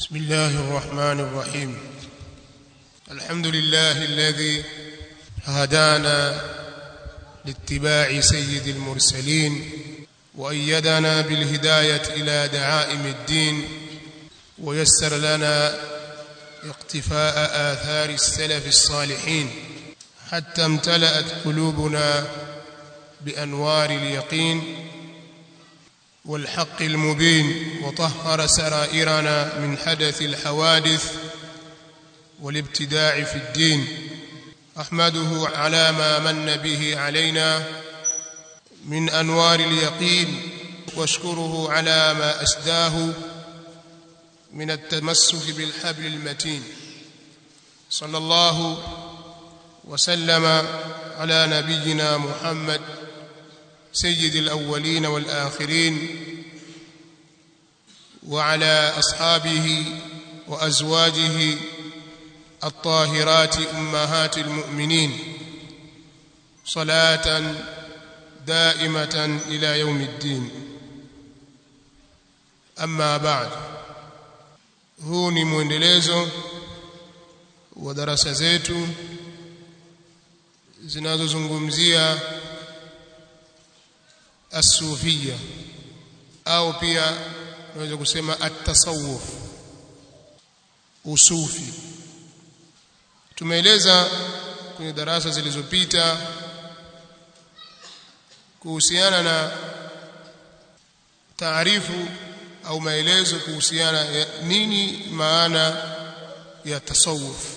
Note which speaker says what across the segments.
Speaker 1: بسم الله الرحمن الرحيم الحمد لله الذي هدانا لاتباع سيد المرسلين وأيدنا بالهداية إلى دعائم الدين ويسر لنا اقتفاء آثار السلف الصالحين حتى امتلأت قلوبنا بأنوار اليقين والحق المبين وطهر سرائرنا من حدث الحوادث والابتداع في الدين احمده على ما من به علينا من انوار اليقين واشكره على ما اسداه من التمسك بالحبل المتين صلى الله وسلم على نبينا محمد سيد الأولين والآخرين وعلى أصحابه وأزواجه الطاهرات أمهات المؤمنين صلاة دائمة إلى يوم الدين أما بعد huu ni mwendelezo wa darasa zetu zinazozungumzia asufia au pia unaweza kusema at-tasawuf usufi tumeeleza kwenye darasa zilizopita kuhusiana na taarifu au maelezo kuhusiana ya nini maana ya tasawuf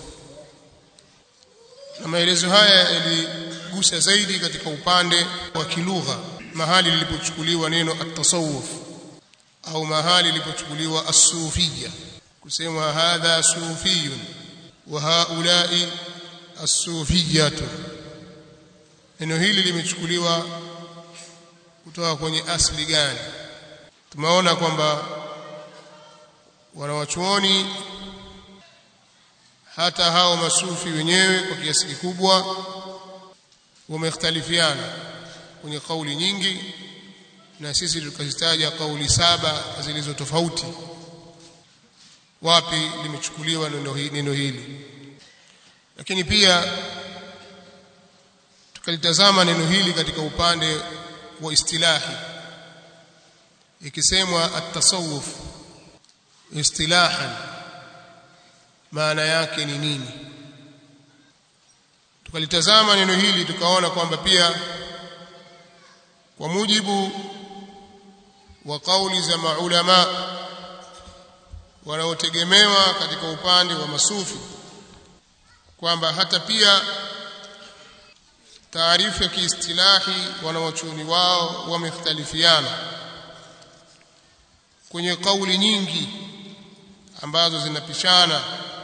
Speaker 1: na maelezo haya yaligusa zaidi katika upande wa kilugha mahali lilipochukuliwa neno at-tasawuf au mahali lilipochukuliwa as-sufiyya kusema hadha sufiyun wa haula'i as-sufiyyatu neno hili limechukuliwa kutoka kwenye asli gani tumeona kwamba wanawachuoni hata hao masufi wenyewe kwa kiasi kikubwa wamekhtalifiana kwenye kauli nyingi na sisi tukazitaja kauli saba zilizo tofauti wapi limechukuliwa neno hili lakini pia tukalitazama neno hili katika upande wa istilahi ikisemwa at-tasawuf istilahan maana yake ni nini tukalitazama neno hili tukaona kwamba pia kwa mujibu wa kauli za maulama wanaotegemewa katika upande wa masufi kwamba hata pia taarifu ya kiistilahi wanawachuoni wao wamekhtalifiana kwenye kauli nyingi ambazo zinapishana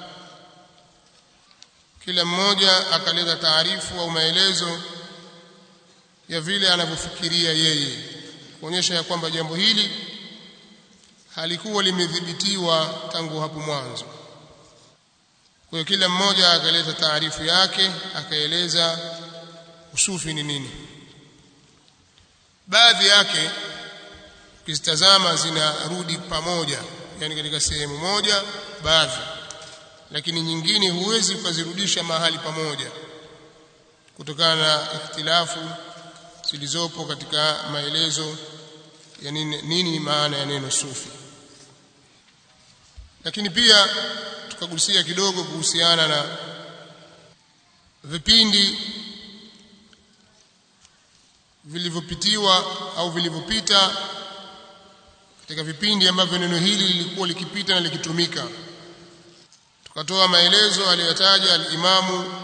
Speaker 1: kila mmoja akaleta taarifu au maelezo ya vile anavyofikiria yeye kuonyesha ya kwamba jambo hili halikuwa limedhibitiwa tangu hapo mwanzo kwa hiyo kila mmoja akaleta taarifu yake akaeleza usufi ni nini baadhi yake ukizitazama zinarudi pamoja yani katika sehemu moja baadhi lakini nyingine huwezi ukazirudisha mahali pamoja kutokana na ikhtilafu zilizopo katika maelezo ya nini, nini maana ya neno sufi lakini pia tukagusia kidogo kuhusiana na vipindi vilivyopitiwa au vilivyopita katika vipindi ambavyo neno hili lilikuwa likipita na likitumika tukatoa maelezo aliyotaja al-Imamu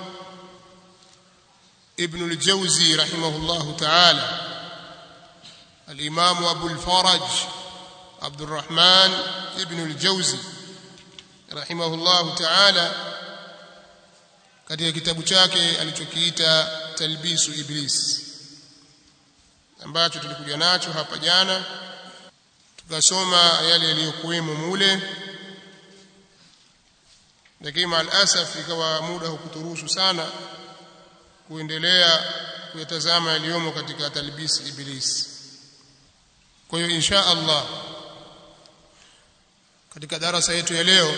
Speaker 1: ابن الجوزي رحمه الله تعالى الإمام أبو الفرج عبد الرحمن ابن الجوزي رحمه الله تعالى katika kitabu chake alichokiita talbisu iblis ambacho tulikuja nacho hapa jana tukasoma yale yaliyokuwemo mule lakini maalasaf ikawa muda hukuturuhusu sana kuendelea kuyatazama yaliyomo katika talbisi iblis kwa hiyo insha Allah katika darasa yetu ya leo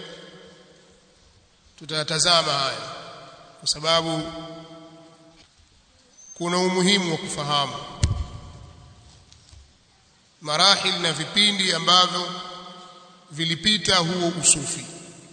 Speaker 1: tutayatazama haya kwa sababu kuna umuhimu wa kufahamu marahil na vipindi ambavyo vilipita huo usufi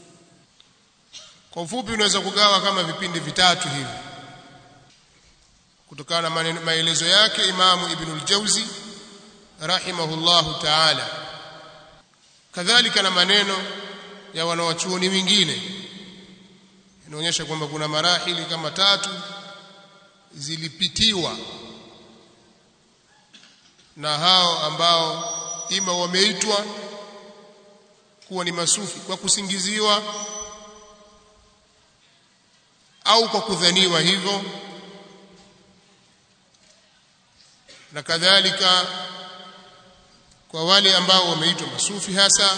Speaker 1: kwa ufupi unaweza kugawa kama vipindi vitatu hivi kutokana na maelezo yake Imamu Ibn al-Jauzi rahimahullahu ta'ala kadhalika na maneno ya wanawachuoni wengine inaonyesha kwamba kuna marahili kama tatu zilipitiwa na hao ambao ima wameitwa kuwa ni masufi kwa kusingiziwa au kwa kudhaniwa hivyo na kadhalika kwa wale ambao wameitwa masufi hasa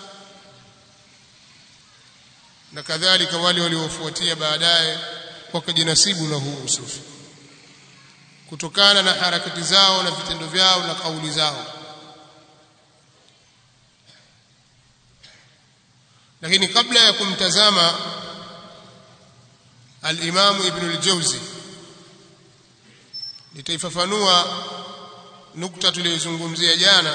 Speaker 1: na kadhalika wale waliofuatia baadaye wakajinasibu na huu usufi kutokana na harakati zao na vitendo vyao na kauli zao lakini kabla ya kumtazama al-Imam Ibn al-Jawzi nitaifafanua nukta tuliyozungumzia jana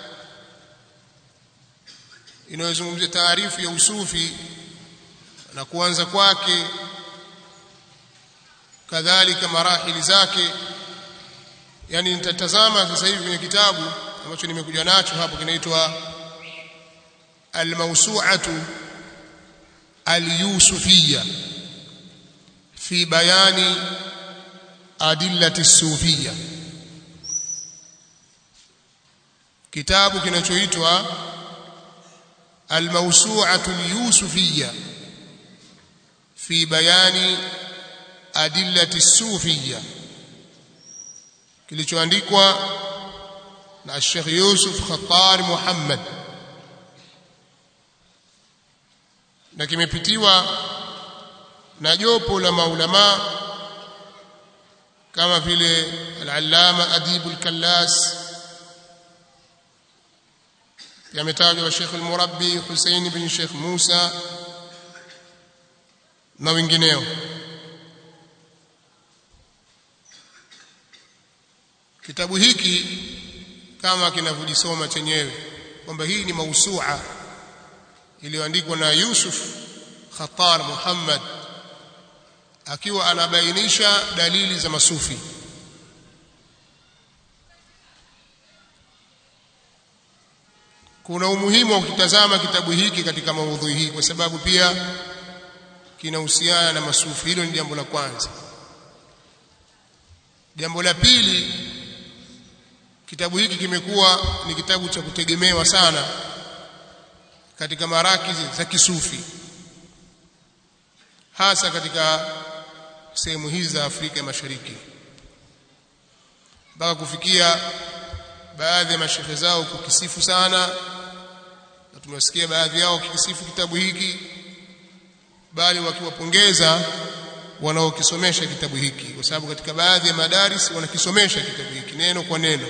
Speaker 1: inayozungumzia taarifu ya usufi na kuanza kwake kadhalika marahili zake yani nitatazama sasa hivi kwenye kitabu ambacho nimekuja nacho hapo kinaitwa al-mawsu'atu al-yusufiyya fi bayani adillati sufiyya kitabu kinachoitwa al-mawsu'atu al-yusufiyya fi bayani adillati sufiyya kilichoandikwa na Sheikh Yusuf Khattar Muhammad na kimepitiwa na jopo la maulama kama vile al-Allama Adib al-Kallas yametajwa Sheikh al-Murabbi Hussein bin Sheikh Musa na wengineo kitabu hiki kama kinavyojisoma chenyewe kwamba hii ni mausua iliyoandikwa na Yusuf Khattar Muhammad akiwa anabainisha dalili za masufi kuna umuhimu wa kutazama kitabu hiki katika maudhui hii kwa sababu pia kinahusiana na masufi hilo ni jambo la kwanza jambo la pili kitabu hiki kimekuwa ni kitabu cha kutegemewa sana katika marakizi za kisufi hasa katika sehemu hizi za Afrika ya Mashariki mpaka kufikia baadhi ya mashehe zao kukisifu sana na tumewasikia baadhi yao kikisifu kitabu hiki bali wakiwapongeza wanaokisomesha kitabu hiki kwa sababu katika baadhi ya madaris wanakisomesha kitabu hiki neno kwa neno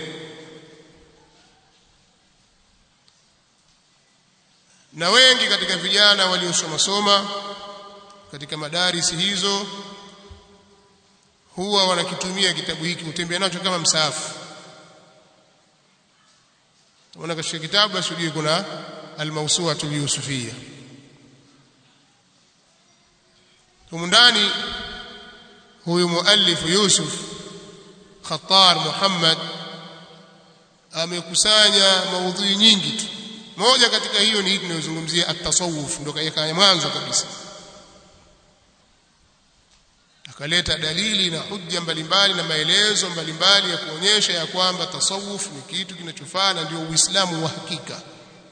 Speaker 1: na wengi katika vijana waliosoma soma katika madarisi hizo huwa wanakitumia kitabu hiki kutembea nacho kama msaafu Unaona katika kitabu basi ujue kuna al-mawsu'atu yusufiyya humu ndani huyu muallif Yusuf Khattar Muhammad amekusanya maudhui nyingi tu moja katika hiyo ni hii tunayozungumzia at-tasawuf ndio kaya mwanzo kabisa akaleta dalili na hujja mbalimbali na maelezo mbalimbali ya kuonyesha ya kwamba tasawuf ni kitu kinachofaa na ndio uislamu wa hakika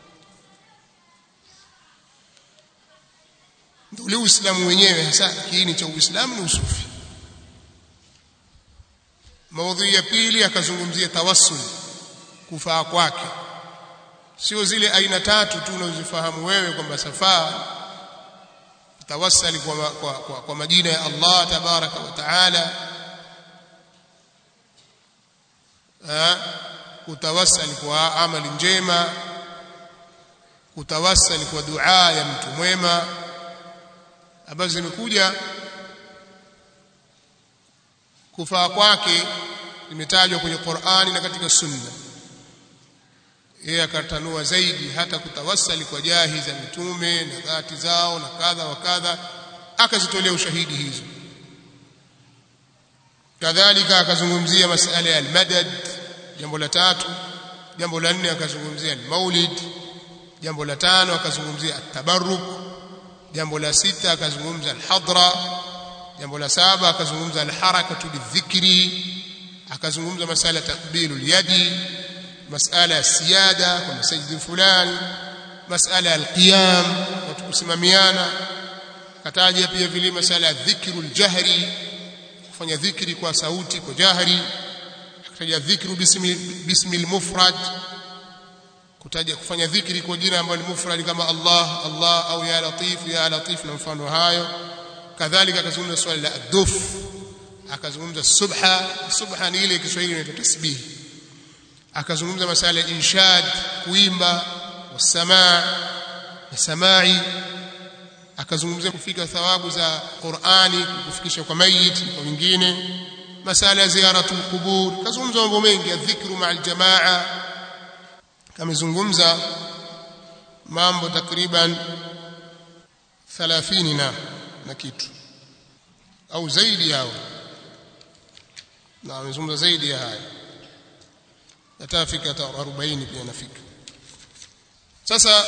Speaker 1: ndio ule uislamu wenyewe hasa kiini cha uislamu ni usufi maudhui ya pili akazungumzia tawassul kufaa kwake sio zile aina tatu tu unazozifahamu wewe kwamba safaa tawassali kwa, kwa, kwa, kwa majina ya Allah tabaraka wa taala kutawassali kwa amali njema kutawassal kwa dua ya mtu mwema ambazo zimekuja kufaa kwake imetajwa kwenye Qur'ani na katika Sunna yeye akatanua zaidi hata kutawassali kwa jahi za mitume na dhati zao na kadha wa kadha akazitolea ushahidi hizo kadhalika akazungumzia masala ya almadad jambo la tatu jambo la nne akazungumzia almaulid jambo la tano akazungumzia atabarruk jambo la sita akazungumza alhadra jambo la saba akazungumza alharakatu lidhikri akazungumza masala takbilu alyadi masala ya siyada kwa masajidi fulani masala ya alqiyam watu kusimamiana akataja pia vile masala ya dhikru aljahri kufanya dhikri kwa sauti kwa jahri akataja dhikru bismi bismi almufrad kutaja kufanya dhikri kwa jina ambalo ni mufrad kama Allah Allah au ya latif ya latif na mfano hayo kadhalika akazungumza swali la aduf akazungumza subha subha ni ile Kiswahili inaitwa tasbih akazungumza masala ya inshad kuimba wasamaa na samai akazungumzia kufika thawabu za Qur'ani kufikisha kwa mayit kwa wengine masala ya ziyaratul qubur kazungumza mambo mengi ya dhikru ma'al jamaa kamezungumza mambo takriban 30 na na kitu au zaidi yao na amezungumza zaidi ya haya yatafika hata 40 pia nafika sasa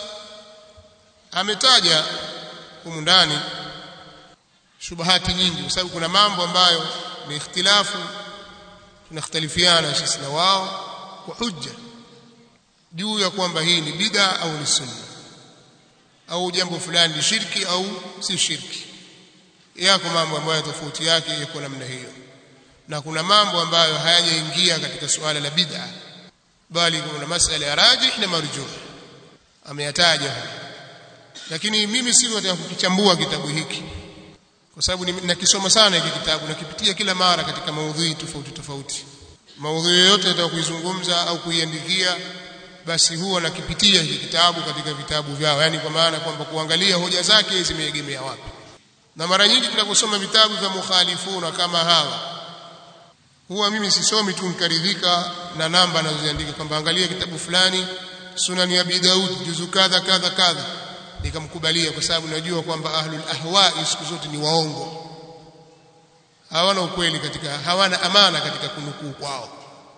Speaker 1: ametaja humu ndani shubahati nyingi kwa sababu kuna mambo ambayo ni ikhtilafu tunakhtalifiana sisi na wao kwa hujja juu ya kwamba hii ni bid'a au ni sunna au jambo fulani ni shirki au si shirki yako mambo ambayo tofauti yake yako namna hiyo na kuna mambo ambayo hayajaingia katika suala la bid'a bali kuna masala ya rajih na marjuh ameyataja lakini mimi si nataka kukichambua kitabu hiki kwa sababu nakisoma sana hiki kitabu nakipitia kila mara katika maudhui tofauti tofauti maudhui yoyote nataka kuizungumza au kuiandikia basi huwa nakipitia hiki kitabu katika vitabu vyao yani kwa maana kwamba kuangalia hoja zake zimeegemea wapi na mara nyingi tunaposoma vitabu vya mukhalifuna kama hawa huwa mimi sisomi tu nikaridhika na namba anazoziandika kwamba angalia kitabu fulani sunan ya Abi Daud juzu kadha kadha kadha nikamkubalia kwa sababu najua kwamba ahlul ahwa siku zote ni waongo hawana ukweli katika hawana amana katika kunukuu kwao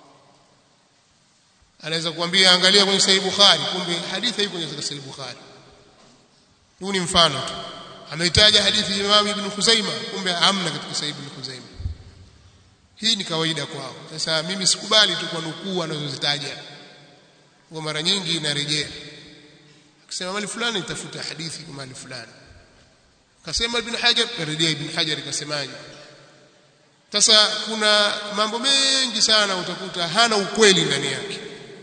Speaker 1: anaweza kuambia angalia kwenye sahih bukhari kumbe hadithi haiko kwenye sahih bukhari huu ni mfano tu ameitaja hadithi ya Imam Ibn Khuzaima kumbe hamna katika sahih Ibn Khuzaima hii ni kawaida kwao sasa mimi sikubali tu kwa nukuu anazozitaja kwa mara nyingi inarejea akisema mali fulani nitafuta hadithi kwa mali fulani akasema ibn hajar karejea ibn hajar ikasemaje sasa kuna mambo mengi sana utakuta hana ukweli ndani yake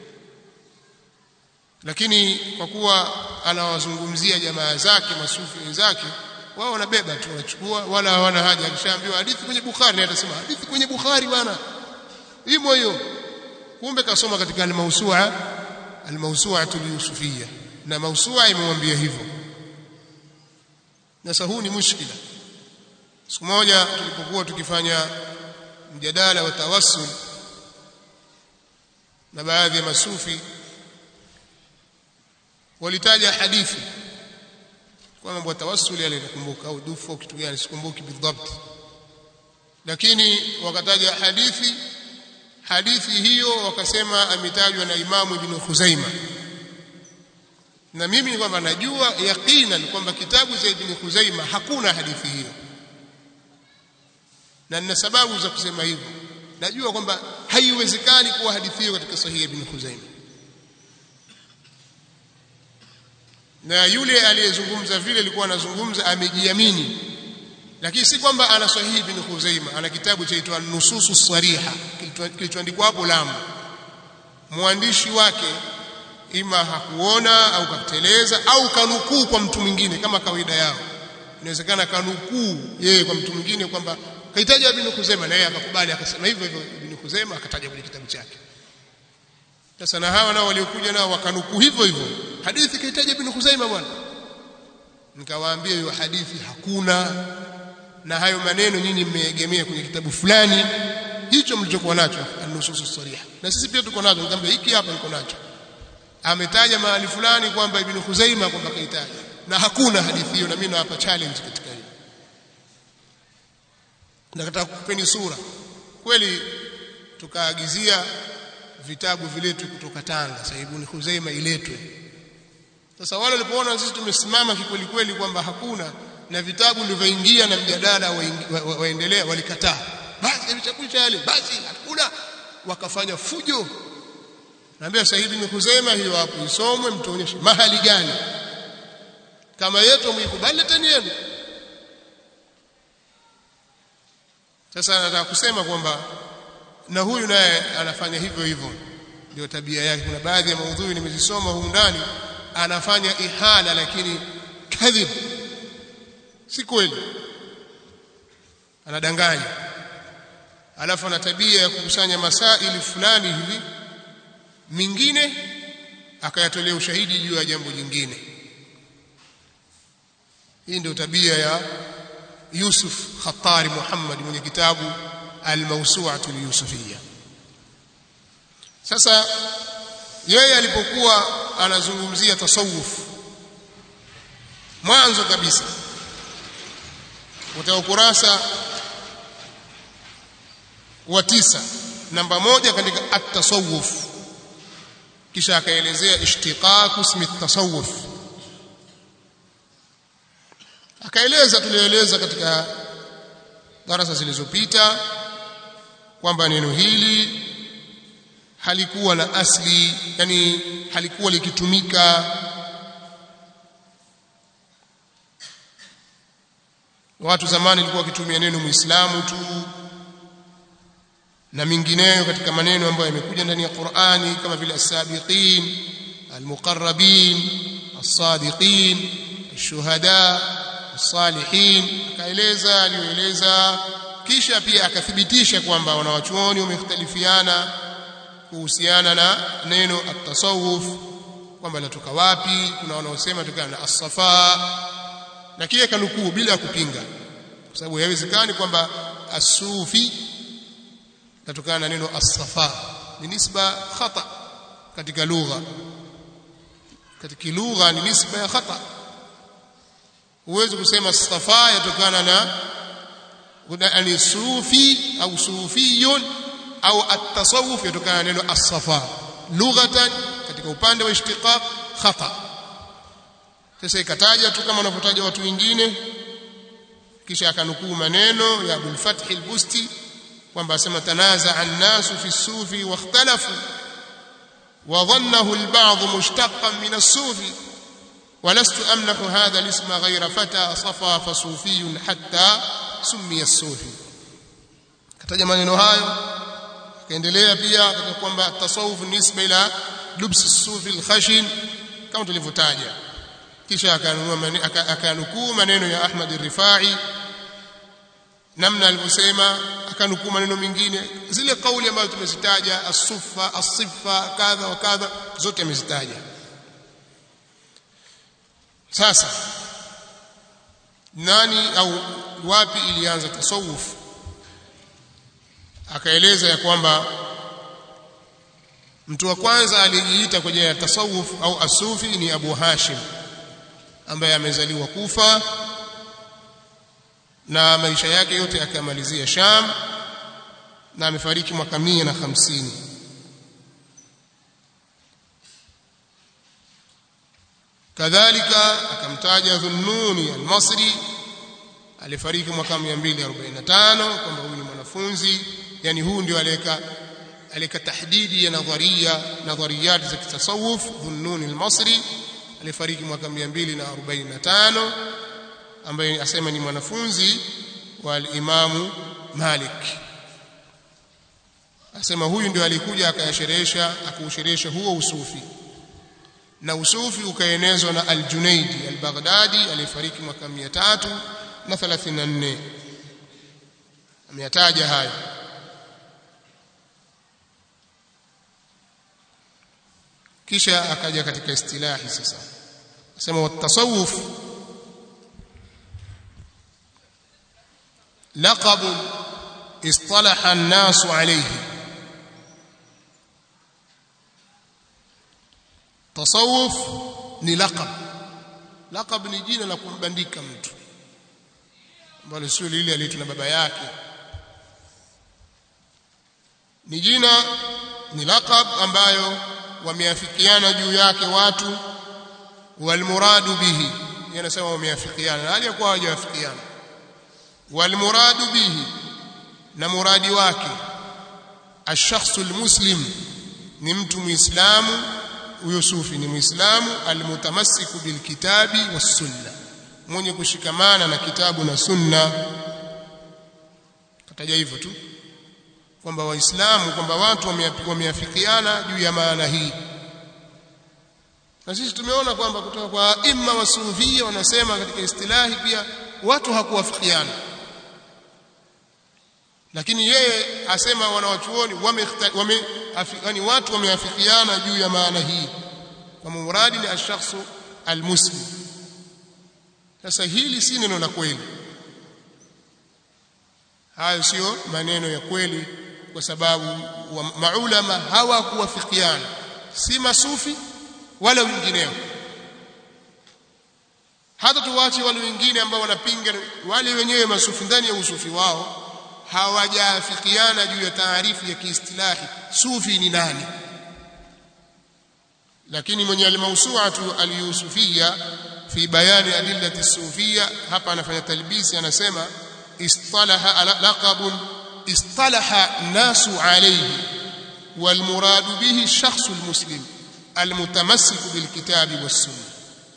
Speaker 1: lakini kwa kuwa anawazungumzia jamaa zake masufi wenzake wao wanabeba tu wanachukua wala hawana haja akishaambiwa hadithi kwenye bukhari naye atasema hadithi kwenye bukhari bwana imo hiyo kumbe kasoma katika al-mawsu'a al-mawsu'atu al-yusufiyya na mausua imemwambia hivyo sasa huu ni mushkila siku moja tulipokuwa tukifanya mjadala wa tawassul na baadhi ya masufi walitaja hadithi kwa mambo ya tawassul yale nakumbuka au dufu au kitu gani sikumbuki bidhabt lakini wakataja hadithi hadithi hiyo wakasema ametajwa na Imamu Ibn Khuzaima na mimi ni kwamba najua yaqinan kwamba kitabu cha Ibn Khuzaima hakuna hadithi hiyo na nina sababu za kusema hivyo najua kwamba haiwezekani kuwa hadithi hiyo katika sahihi Ibn Khuzaima na yule aliyezungumza vile alikuwa anazungumza amejiamini lakini si kwamba ana sahihi Ibn Khuzaima ana kitabu chaitwa Nususu Sariha kilichoandikwa hapo Lamu mwandishi wake ima hakuona au kateleza au kanukuu kwa mtu mwingine kama kawaida yao inawezekana kanukuu yeye kwa mtu mwingine kwamba kahitaji Ibn Khuzaima na yeye akakubali akasema hivyo hivyo Ibn Khuzaima akataja kwenye kitabu chake sasa na hawa nao waliokuja nao wakanuku hivyo hivyo hadithi kaitaja ibn Khuzaimah bwana nikawaambia hiyo hadithi hakuna na hayo maneno nyinyi mmeegemea kwenye kitabu fulani hicho mlichokuwa nacho an-nusus sariha na sisi pia tuko nacho nikamwambia hiki hapa niko nacho ametaja mahali fulani kwamba ibn Khuzaimah kwamba kaitaja na hakuna hadithi hiyo na mimi nawapa challenge katika hiyo nataka kukupeni sura kweli tukaagizia vitabu viletwe kutoka Tanga sasa ibn Khuzaimah iletwe sasa wale walipoona sisi tumesimama kikweli kweli kwamba hakuna na vitabu vilivyoingia na mjadala waendelea wa, wa walikataa basi vitabu yale basi hakuna wakafanya fujo naambia sasa hivi nikuzema hiyo hapo isomwe mtuonyeshe mahali gani kama yetu muikubali leteni yenu sasa nataka kusema kwamba na huyu naye anafanya hivyo hivyo ndio tabia yake kuna baadhi ya maudhui nimezisoma humu ndani anafanya ihala lakini kadhib si kweli anadanganya alafu ana tabia ya kukusanya masaili fulani hivi mingine akayatolea ushahidi juu ya jambo jingine hii ndio tabia ya Yusuf Khattari Muhammad mwenye kitabu Al-Mawsu'atu al-Yusufiyya sasa yeye alipokuwa anazungumzia tasawuf mwanzo kabisa kutoka ukurasa wa tisa namba moja katika at-tasawuf kisha akaelezea ishtiqaq ismi at-tasawuf akaeleza tulieleza katika darasa zilizopita kwamba neno hili halikuwa na asli yani halikuwa likitumika watu zamani walikuwa wakitumia neno muislamu tu na mingineyo katika maneno ambayo yamekuja ndani ya Qur'ani kama vile as-sabiqin al-muqarrabin as-sadiqin ash-shuhada as-salihin akaeleza aliyoeleza kisha pia akathibitisha kwamba wanawachuoni wamekhtalifiana kuhusiana na neno at-tasawuf kwamba latoka wapi kuna wanaosema tokana na as-safa na kile kanukuu bila kupinga kwa sababu haiwezekani kwamba as-sufi natokana na neno as-safa ni nisba khata katika lugha katika lugha ni nisba ya khata huwezi kusema as-safa yatokana na ni sufi au sufiyun au at-tasawuf yatokana na neno as-safa lughatan katika upande wa ishtiqaq khata sasa ikataja tu kama wanavyotaja watu wengine kisha akanukuu maneno ya Abul Fath al-Busti kwamba asema tanaza an-nasu fi sufi wa ikhtalafu wa dhannahu al-ba'd mushtaqan min as-sufi ولست أمنح هذا الاسم غير فتى صفا فصوفي حتى سمي الصوفي kataja maneno hayo akaendelea pia katika kwamba tasawuf nisba ila lubs as-sufi al-khashin kama tulivyotaja kisha akanukuu maneno ya Ahmad al-Rifai namna alivyosema akanukuu maneno mengine zile kauli ambazo tumezitaja as-suffa as-siffa kadha wa kadha zote amezitaja sasa nani au wapi ilianza tasawuf akaeleza ya kwamba mtu wa kwanza alijiita kwenye tasawuf au asufi ni Abu Hashim ambaye amezaliwa Kufa na maisha yake yote akamalizia Sham na amefariki mwaka mia na hamsini kadhalika akamtaja Dhunnuni al-Masri alifariki mwaka 245 kwamba huyu ni mwanafunzi yani huu ndio aleka alika tahdidi ya nadharia nadhariyat za kitasawuf Dhunnuni al-Masri alifariki mwaka 245 ambaye asema ni mwanafunzi wa al-Imamu Malik asema huyu ndio alikuja akayasherehesha akausherehesha huo usufi na usufi ukaenezwa na al-Junaidi al-Baghdadi aliyefariki mwaka 334 ameyataja haya kisha akaja katika istilahi sasa asema watasawuf laqab اصطلح الناس عليه tasawuf ni laqab laqab ni jina la kumbandika mtu ambalo sio lile aliitwa na baba yake ni jina ni laqab ambayo wameafikiana juu yake watu walmuradu bihi yanasema wameafikiana na hali ya kuwa hawajawafikiana walmuradu bihi na muradi wake الشخص المسلم ni mtu muislamu huyo sufi ni muislamu almutamassiku bilkitabi wassunna mwenye kushikamana na kitabu na sunna kataja hivyo tu kwamba waislamu kwamba watu wameafikiana juu ya maana hii na sisi tumeona kwamba kutoka kwa imma wasufia wanasema katika istilahi pia watu hakuwafikiana lakini yeye asema wanawachuoni wame, wame yani watu wameafikiana juu ya maana hii kwa muradi ni ashakhsu almuslim sasa hili si neno la kweli hayo sio maneno ya kweli kwa sababu wa maulama hawakuwafikiana si masufi wala wengineo hata tuwache wale wengine ambao wanapinga wale wenyewe masufi ndani ya usufi wao hawajaafikiana juu ya taarifu ya kiistilahi sufi ni nani lakini mwenye almawsu'atu alyusufia fi bayani adillati sufia hapa anafanya talbisi anasema istalaha laqabun istalaha nasu alayhi والمراد به الشخص المسلم المتمسك بالكتاب والسنه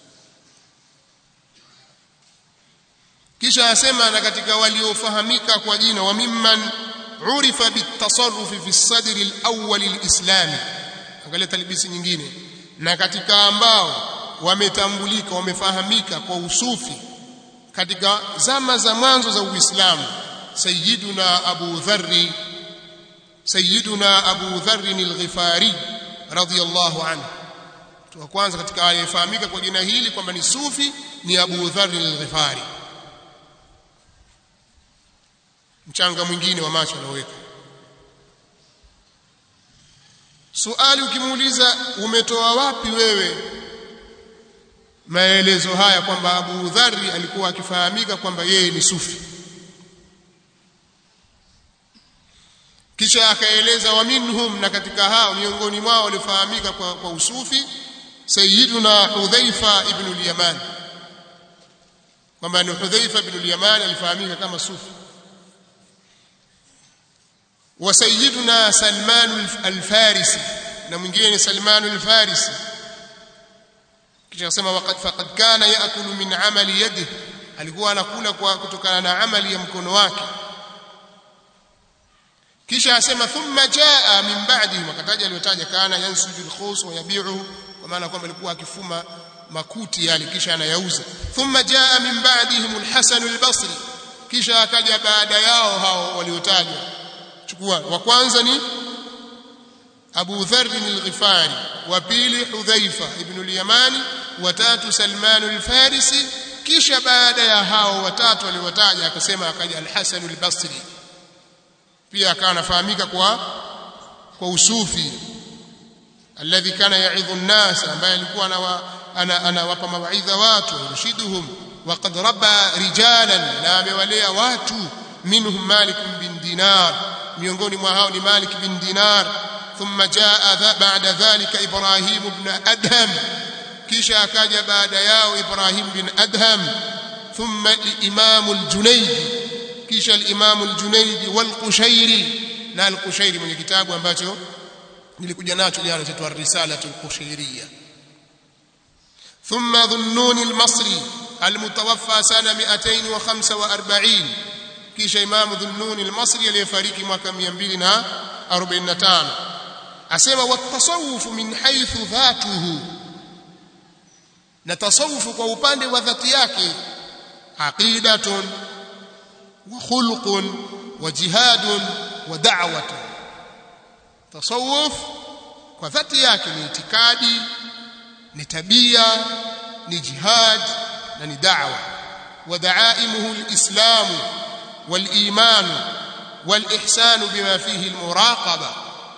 Speaker 1: kisha asema na katika waliofahamika kwa jina wa mimman urifa bitasarrufi fi sadri alawwal alislami angalia talbisi nyingine na katika ambao wametambulika wamefahamika kwa usufi katika zama za mwanzo za Uislamu sayyiduna Abu Dharri sayyiduna Abu Dharri al-Ghifari radiyallahu anhu wa kwanza katika aliyefahamika kwa jina hili kwamba ni sufi ni Abu Dharri al-Ghifari mchanga mwingine wa macho anaweka suali ukimuuliza umetoa wapi wewe maelezo haya kwamba Abu Dharri alikuwa akifahamika kwamba yeye ni sufi kisha akaeleza wa minhum na katika hao miongoni mwao walifahamika kwa, kwa usufi sayyiduna Hudhaifa ibn al-Yaman kwamba ni Hudhaifa ibn al-Yaman alifahamika kama sufi وسيدنا سلمان الفارسي na mwingine ni Salman al-Farisi kisha akasema waqad faqad kana yaakulu min amali yadihi alikuwa anakula kwa kutokana na amali ya mkono wake kisha asema thumma jaa min ba'dihi wakataja aliyotaja kana yansuju al-khus wa yabi'u kwa maana kwamba alikuwa akifuma makuti yale kisha anayauza thumma jaa min ba'dihim al-Hasan al-Basri kisha akaja baada yao hao waliotajwa chukua wa kwanza ni Abu Dharr al-Ghifari wa pili Hudhaifa ibn al-Yamani wa tatu Salman al-Farisi kisha baada ya hao watatu waliotaja akasema akaja al-Hasan al-Basri pia akawa anafahamika kwa kwa usufi alladhi kana ya'idhu an-nas ambaye alikuwa anawapa mawaidha watu yurshiduhum وقد ربى رجالا na amewalea watu minhum Malik bin Dinar miongoni mwa hao ni Malik bin Dinar thumma jaa ba'da dhalika Ibrahim ibn Adham kisha akaja baada yao Ibrahim bin Adham thumma al-Imam al-Junayd kisha al-Imam al-Junayd wal-Qushairi na al-Qushairi mwenye kitabu ambacho nilikuja nacho jana cha Ar-Risalatu al-Qushairiyya ثم ذنون المصري المتوفى سنة 245 kisha imamu dhunnuni al-Masri aliyefariki mwaka 245 asema watasawufu min haythu dhatuhu na tasawufu kwa upande wa dhati yake aqidatun wa khulqun wa jihadun wa da'watun tasawuf kwa dhati yake ni itikadi ni tabia ni jihad na ni da'wa wa da'aimuhu al-islam wal-iman wal-ihsan bima fihi al-muraqaba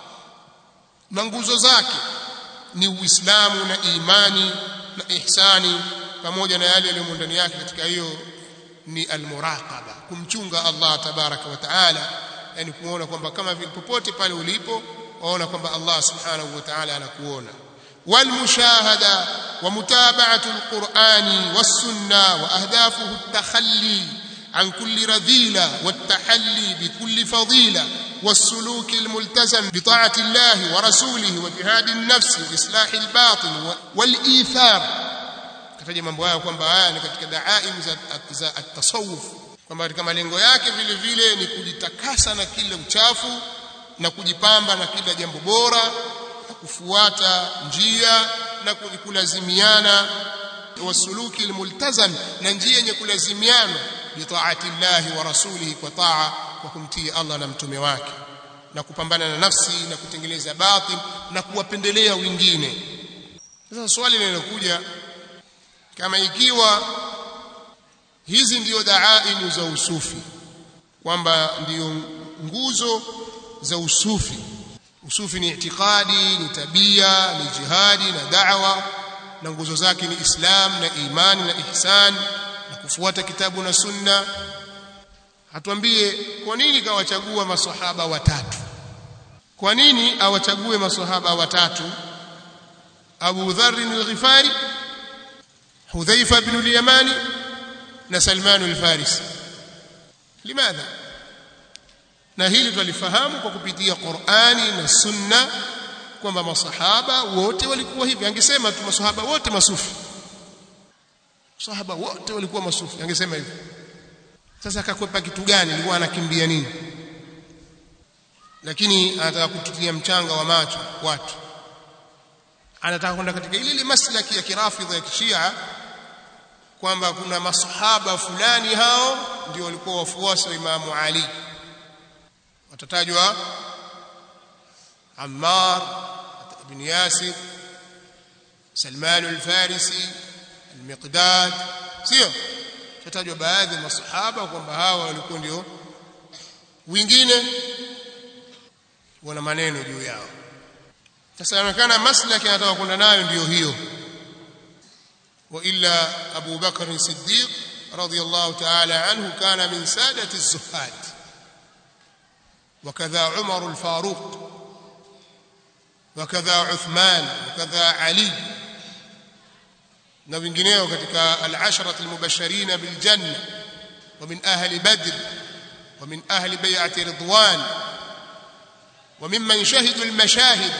Speaker 1: na nguzo zake ni uislamu na imani na ihsani pamoja na yale yaliyo ndani yake katika hiyo ni almuraqaba kumchunga Allah tabaraka wa taala yani kuona kwamba kama vile popote pale ulipo waona kwamba Allah subhanahu wa taala anakuona والمشاهده ومتابعه القران والسنه واهدافه التخلي عن كل رذيله والتحلي بكل فضيله والسلوك الملتزم بطاعه الله ورسوله وجهاد النفس واصلاح الباطن والايثار kataja mambo haya kwamba haya ni katika daaim za, za at-tasawuf kwamba katika malengo yake vile vile ni kujitakasa na kila uchafu na kujipamba na kila jambo bora na kufuata njia na kulazimiana wasuluki almultazam na njia yenye kulazimiana bitaati llahi wa rasulihi kwa taa kwa kumtii Allah na mtume wake na kupambana na nafsi na kutengeneza batil na kuwapendelea wengine sasa swali linalokuja kama ikiwa hizi ndiyo daainu za usufi kwamba ndiyo nguzo za usufi usufi ni itikadi ni tabia ni jihadi na da'wa na nguzo zake ni islam na imani na ihsan na kufuata kitabu na sunna hatuambie kwa nini kawachagua maswahaba watatu kwa nini awachague maswahaba watatu Abu Dharr al-Ghifari Hudhaifa ibn al-Yamani na Salman al-Farisi limadha na hili twalifahamu kwa kupitia Qur'ani na Sunna kwamba masahaba wote walikuwa hivi angesema tu masahaba wote masufi masahaba wote walikuwa masufi angesema hivi sasa akakwepa kitu gani alikuwa anakimbia nini lakini anataka kututia mchanga wa macho watu anataka kwenda katika ile ile maslaki ya kirafidha ya kishia kwamba kuna masahaba fulani hao ndio walikuwa wafuasi wa Imamu Ali watatajwa Ammar ibn Yasir Salman al-Farisi al-Miqdad sio tatajwa baadhi ya masahaba kwamba hawa walikuwa ndio wengine wana maneno juu yao sasa inaonekana maslaki anataka kwenda nayo ndiyo hiyo وإلا أبو بكر الصديق رضي الله تعالى عنه كان من سادة الزهاد وكذا عمر الفاروق وكذا عثمان وكذا علي na wengineo katika al-ashara al-mubashirin bil janna wa min ahli badr wa min ahli bay'ati ridwan wa mimman shahidu al-mashahid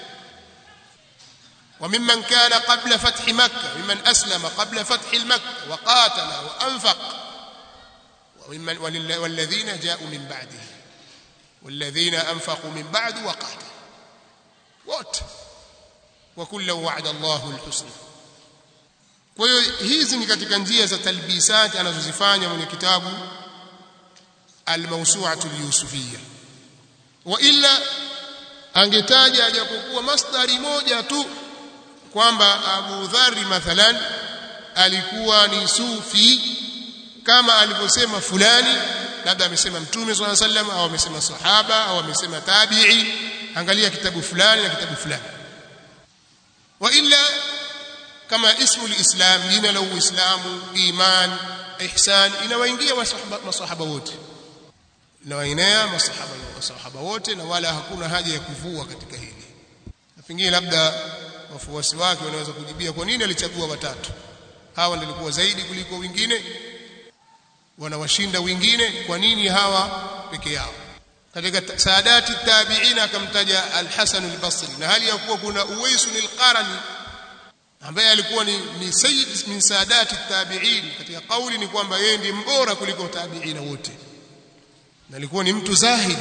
Speaker 1: وممن كان قبل فتح مكة ممن أسلم قبل فتح المكة وقاتل وأنفق وممن والذين جاءوا من بعده والذين أنفقوا من بعد وقاتلوا wote وكلا وعد الله الحسنى kwa hiyo hizi ni katika njia za talbisat anazozifanya mwenye kitabu al-mawsu'atu al-yusufiyya wa illa angetaja ajapokuwa masdari moja tu kwamba Abu Dharri mathalan alikuwa ni sufi kama alivyosema fulani labda amesema mtume swalla sallam au amesema sahaba au amesema tabi'i angalia kitabu fulani na kitabu fulani wa illa kama ismu lislam jina la uislamu iman ihsan inawaingia masahaba, masahaba wote inawainea masahaba masahaba wote na wala hakuna haja ya kuvua katika hili na pengine labda wafuasi wake wanaweza kujibia kwa nini alichagua watatu hawa ndio walikuwa zaidi kuliko wengine wanawashinda wengine kwa nini hawa peke yao katika saadati tabi'ina akamtaja al-Hasan al-Basri na hali ya kuwa kuna Uwais al-Qarni ambaye alikuwa ni, ni sayyid min saadati tabi'in katika kauli ni kwamba yeye ndiye mbora kuliko tabi'ina wote na alikuwa ni mtu zahid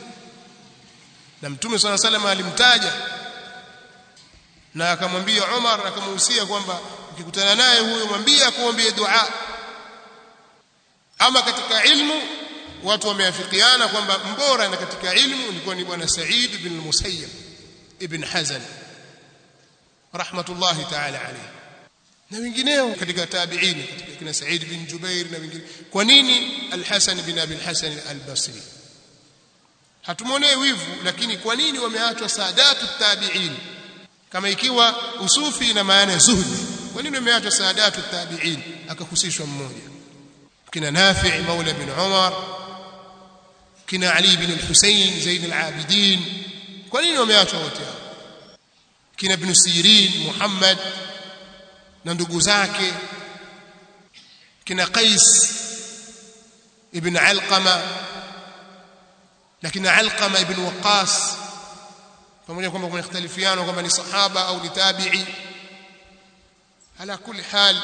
Speaker 1: na mtume swalla salam alimtaja na akamwambia Umar akamhusia kwamba ukikutana naye huyo mwambie akuombee dua ama katika ilmu watu wameafikiana kwamba mbora na katika ilmu ilikuwa ni bwana Said bin Musayyib ibn Hazan rahmatullahi ta'ala alayhi na wengineo katika tabi'in katika kina Sa'id bin Jubair na wengine kwa nini al-Hasan bin Abi al-Hasan al-Basri hatumwonee wivu lakini kwa nini wameachwa saadatu tabi'in kama ikiwa usufi ina maana ya zuhdi kwa nini wameachwa saadatu tabi'in akahusishwa mmoja kina Nafi' maula bin Umar kina Ali bin al-Husayn Zain al-Abidin kwa nini wameachwa wote hao kina Ibn Sirin Muhammad na ndugu zake kina Qais ibn Alqama na kina Alqama ibn Waqas pamoja kwamba kuna ikhtalifiano kwamba ni sahaba au ni tabi'i ala kulli hal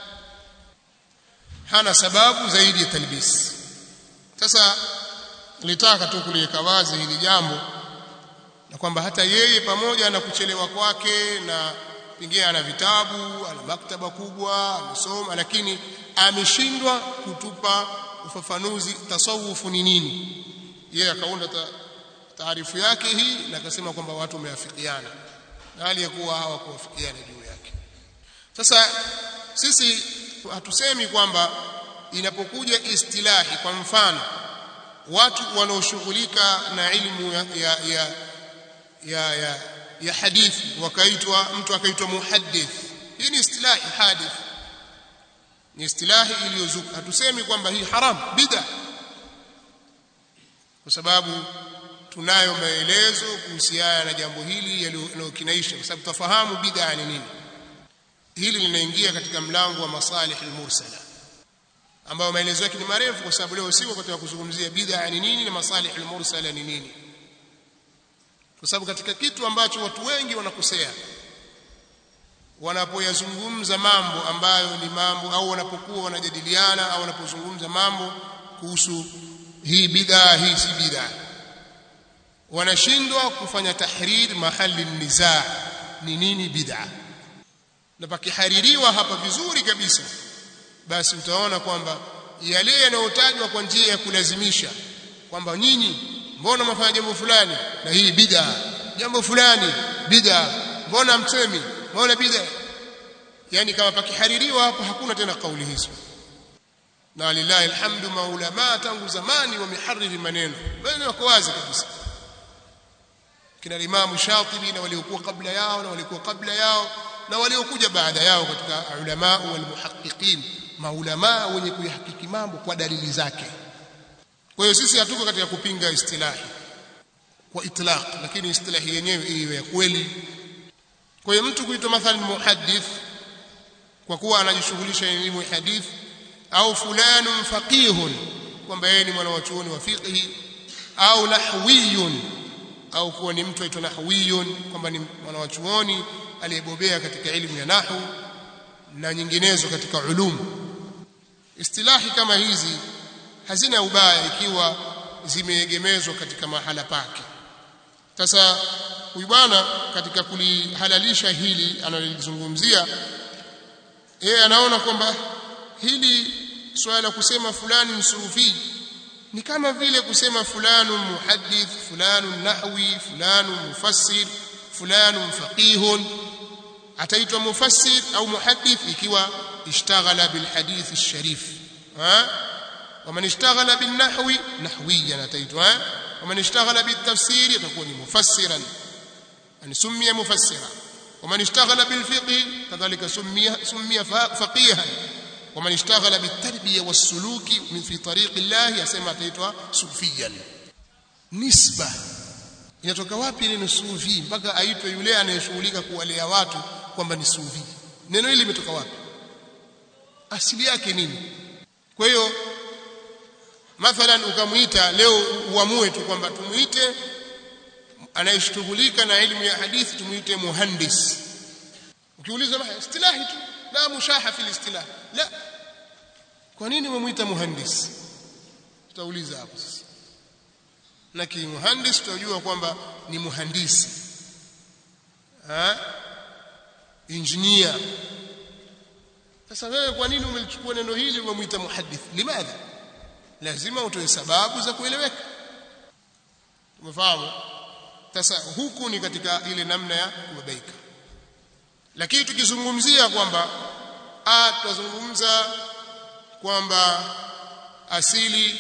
Speaker 1: hana sababu zaidi ya talbis sasa nilitaka tu kuliweka wazi hili jambo na kwamba hata yeye pamoja na kuchelewa kwake na pengine ana vitabu ana maktaba kubwa amesoma lakini ameshindwa kutupa ufafanuzi tasawufu ni nini yeye akaunda ta, taarifu yake hii na akasema kwamba watu wameafikiana na hali ya kuwa hawakuafikiana juu yake sasa sisi hatusemi kwamba inapokuja istilahi kwa mfano watu wanaoshughulika na ilmu ya, ya, ya, ya, ya, ya hadithi wakaitwa mtu akaitwa muhaddith hii ni istilahi hadith ni istilahi iliyozuka hatusemi kwamba hii haram bid'a kwa sababu tunayo maelezo kuhusiana na jambo hili yanayokinaisha kwa sababu tafahamu bid'a ni nini hili linaingia katika mlango wa masalih al-mursala ambayo maelezo yake ni marefu kwa sababu leo siko katika kuzungumzia bid'a ni nini na masalih al-mursala ni nini kwa sababu katika kitu ambacho watu wengi wanakosea wanapoyazungumza mambo ambayo ni mambo au wanapokuwa wanajadiliana au wanapozungumza mambo kuhusu hii bid'a hii si bid'a wanashindwa kufanya tahrir mahali nizaa ni nini bid'a na pakihaririwa hapa vizuri kabisa basi utaona kwamba yale yanayotajwa kwa njia ya kulazimisha kwamba nyinyi mbona mnafanya jambo fulani na hii bid'a jambo fulani bid'a mbona msemi mbona bid'a yani kama pakihaririwa hapo hakuna tena kauli hizo na lillahi alhamdu maulama tangu zamani wamehariri maneno maneno yako wazi kabisa kina Imam Shatibi na waliokuwa kabla yao na waliokuwa kabla yao na waliokuja baada yao katika ulama wal muhaqqiqin maulama wenye kuyahakiki mambo kwa dalili zake kwa hiyo sisi hatuko katika kupinga istilahi kwa itlaq lakini istilahi yenyewe iwe ya kweli kwa hiyo mtu kuitwa mathalan muhaddith kwa kuwa anajishughulisha na elimu ya hadith au fulanun faqihun kwamba yeye ni mwanachuoni wa fiqh au nahwiyun au kuwa ni mtu aitwa nahwiyun kwamba ni mwanachuoni aliyebobea katika elimu ya nahwu na nyinginezo katika ulumu istilahi kama hizi hazina ubaya ikiwa zimeegemezwa katika mahala pake sasa huyu bwana katika kulihalalisha hili analolizungumzia yeye anaona kwamba hili swala la kusema fulani msufi ni kama vile kusema fulanu muhaddith fulanu nahwi fulanu mufassir fulanu faqihun ataitwa mufassir au muhaddith ikiwa ishtaghala bil hadith alsharif ha ومن اشتغل بالنحو نحويا ataitwa ومن اشتغل بالتفسير يكون مفسرا يعني سمي مفسرا ومن اشتغل بالفقه كذلك سمي سمي فقيها ومن اشتغل بالتربيه والسلوك من في طريق الله يسمى ataitwa sufiyan nisba inatoka wapi neno sufi mpaka aitwe yule anayeshughulika kuwalea watu kwamba ni sufi neno hili limetoka wapi asili yake nini kwa hiyo mathalan ukamuita leo uamue tu kwamba tumuite anayeshughulika na elimu ya hadithi tumuite muhandis ukiuliza istilahi tu la mushaha fil istilah la kwa nini umemuita muhandis tutauliza hapo sasa na ki muhandis tutajua kwamba ni muhandisi ha engineer sasa wewe kwa nini umelichukua neno hili umemuita muhaddith limadha lazima utoe sababu za kueleweka umefahamu sasa huku ni katika ile namna ya kubabaika lakini tukizungumzia kwamba a tutazungumza kwamba asili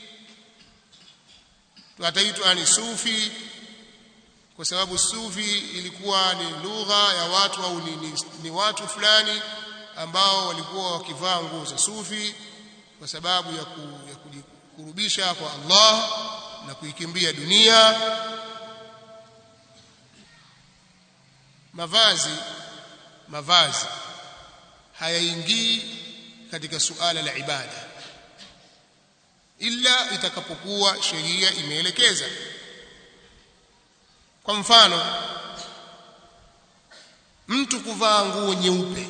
Speaker 1: ataitwa ni sufi kwa sababu sufi ilikuwa ni lugha ya watu au ni, ni, ni watu fulani ambao walikuwa wakivaa nguo za sufi kwa sababu ya, ku, ya kujikurubisha kwa Allah na kuikimbia dunia mavazi mavazi hayaingii katika suala la ibada ila itakapokuwa sheria imeelekeza kwa mfano mtu kuvaa nguo nyeupe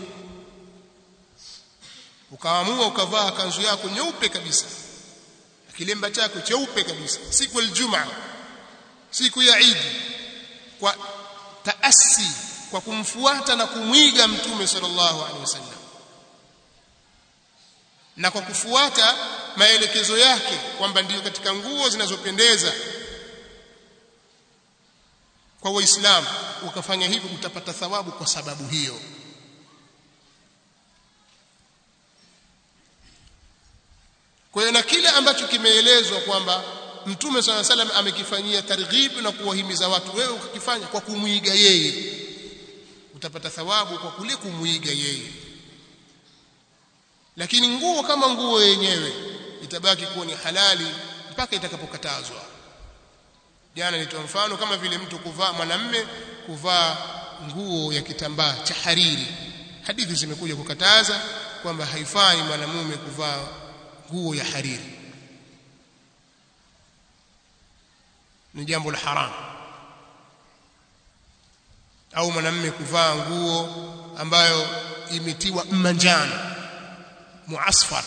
Speaker 1: ukaamua ukavaa kanzu yako nyeupe kabisa kilemba chako cheupe kabisa siku ya Ijumaa siku ya Eid kwa taasi kwa kumfuata na kumwiga mtume sallallahu alaihi wasallam na kwa kufuata maelekezo yake kwamba ndiyo katika nguo zinazopendeza kwa waislamu ukafanya hivyo utapata thawabu kwa sababu hiyo kwa hiyo na kile ambacho kimeelezwa kwamba mtume sala salam amekifanyia targhib na kuwahimiza watu wewe ukakifanya kwa kumwiga yeye utapata thawabu kwa kule kumwiga yeye lakini nguo kama nguo yenyewe itabaki kuwa ni halali mpaka itakapokatazwa jana nitoa mfano kama vile mtu kuvaa mwanamme kuvaa nguo ya kitambaa cha hariri hadithi zimekuja kukataza kwamba haifai mwanamume kuvaa nguo ya hariri ni jambo la haramu au mwanamume kuvaa nguo ambayo imetiwa manjano muasfar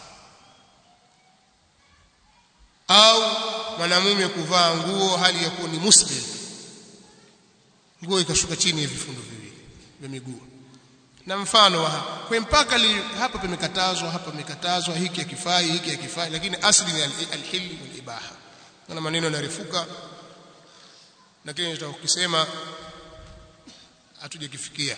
Speaker 1: au mwanamume kuvaa nguo hali ya kuwa ni muslim nguo ikashuka chini ya vifundo viwili vya miguu na mfano wa kwa mpaka li, hapa pamekatazwa hapa pamekatazwa hiki hakifai hiki hakifai lakini asli ni alhil wal ibaha na maneno yanarefuka lakini nitakukisema hatujakifikia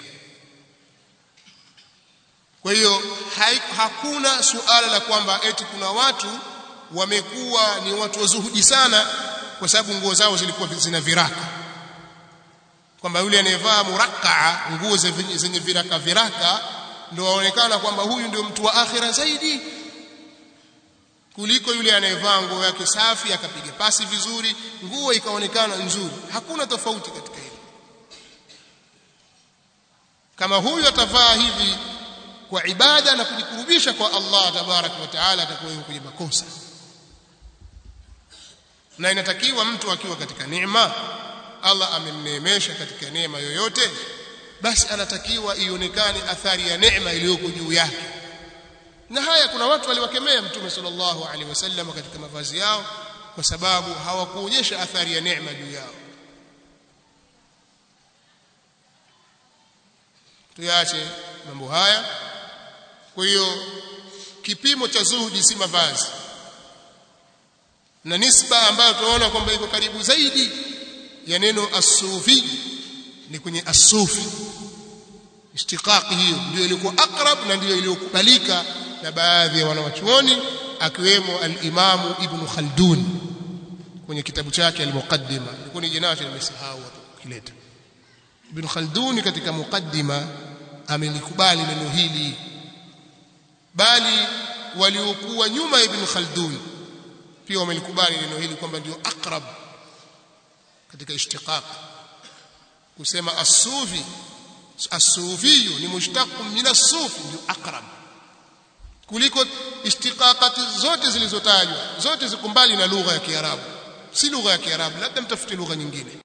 Speaker 1: kwa hiyo hakuna suala la kwamba eti kuna watu wamekuwa ni watu wazuhudi sana kwa sababu nguo zao zilikuwa zina viraka kwamba yule anayevaa murakaa nguo zenye viraka viraka ndio waonekana kwamba huyu ndio mtu wa akhira zaidi kuliko yule anayevaa nguo yake safi akapiga pasi vizuri nguo ikaonekana nzuri hakuna tofauti katika hili kama huyu atavaa hivi kwa ibada na kujikurubisha kwa Allah tabarak wa taala atakuwa yuko kwenye makosa na inatakiwa mtu akiwa katika neema Allah amemneemesha katika neema yoyote basi anatakiwa ionekane athari ya neema iliyoko juu yake na haya kuna watu waliwakemea mtume sallallahu alaihi wasallam katika mavazi yao kwa sababu hawakuonyesha athari ya neema juu yao tuyache mambo haya kwa hiyo kipimo cha zuhudi si mavazi na nisba ambayo tunaona kwamba iko karibu zaidi ya neno as-sufi ni kwenye as-sufi istiqaqi hiyo ndio ilikuwa akrab na ndio iliyokubalika na baadhi ya wanawachuoni akiwemo al-Imam Ibn Khaldun kwenye kitabu chake al-Muqaddima ilikuwa ni jina nimesahau kileta Ibn Khaldun katika muqaddima amelikubali neno hili bali waliokuwa nyuma Ibn Khaldun pia wamelikubali neno hili kwamba ndio akrab katika ishtiqaq kusema as-sufi as-sufi ni mushtaq min as-suf ndio akrab kuliko ishtiqaqati zote zilizotajwa zote ziko mbali na lugha ya Kiarabu si lugha ya Kiarabu labda mtafute lugha nyingine